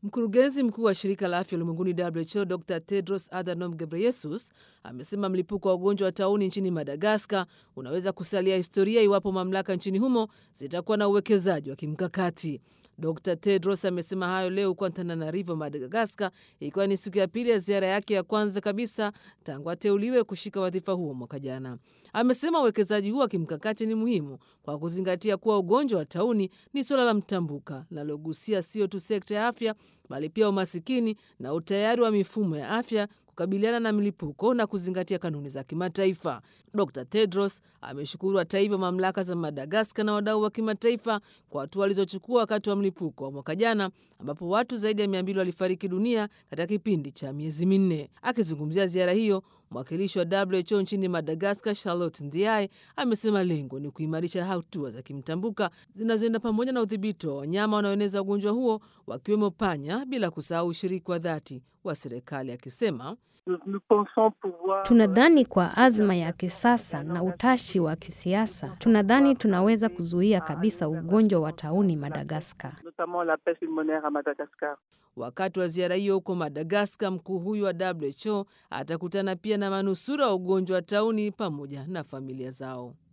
Mkurugenzi mkuu wa shirika la afya ulimwenguni WHO Dr Tedros Adhanom Ghebreyesus amesema mlipuko wa ugonjwa wa tauni nchini Madagaskar unaweza kusalia historia iwapo mamlaka nchini humo zitakuwa na uwekezaji wa kimkakati. Dr Tedros amesema hayo leo huko Antananarivo, Madagaskar, ikiwa ni siku ya pili ya ziara yake ya kwanza kabisa tangu ateuliwe kushika wadhifa huo mwaka jana. Amesema uwekezaji huo wa kimkakati ni muhimu kwa kuzingatia kuwa ugonjwa wa tauni ni suala la mtambuka linalogusia sio tu sekta ya afya bali pia umasikini na utayari wa mifumo ya afya kukabiliana na milipuko na kuzingatia kanuni za kimataifa. Dr Tedros ameshukuru hata hivyo mamlaka za Madagaskar na wadau wa kimataifa kwa hatua walizochukua wakati wa mlipuko wa mwaka jana, ambapo watu zaidi ya mia mbili walifariki dunia katika kipindi cha miezi minne. Akizungumzia ziara hiyo, mwakilishi wa WHO nchini Madagaskar, Charlotte Ndiaye, amesema lengo ni kuimarisha hatua za kimtambuka zinazoenda pamoja na udhibiti wa wanyama wanaoeneza ugonjwa huo, wakiwemo panya, bila kusahau ushiriki wa dhati wa serikali, akisema Tunadhani kwa azma ya kisasa na utashi wa kisiasa, tunadhani tunaweza kuzuia kabisa ugonjwa wa tauni Madagaskar. Wakati wa ziara hiyo huko Madagaskar, mkuu huyu wa WHO atakutana pia na manusura wa ugonjwa wa tauni pamoja na familia zao.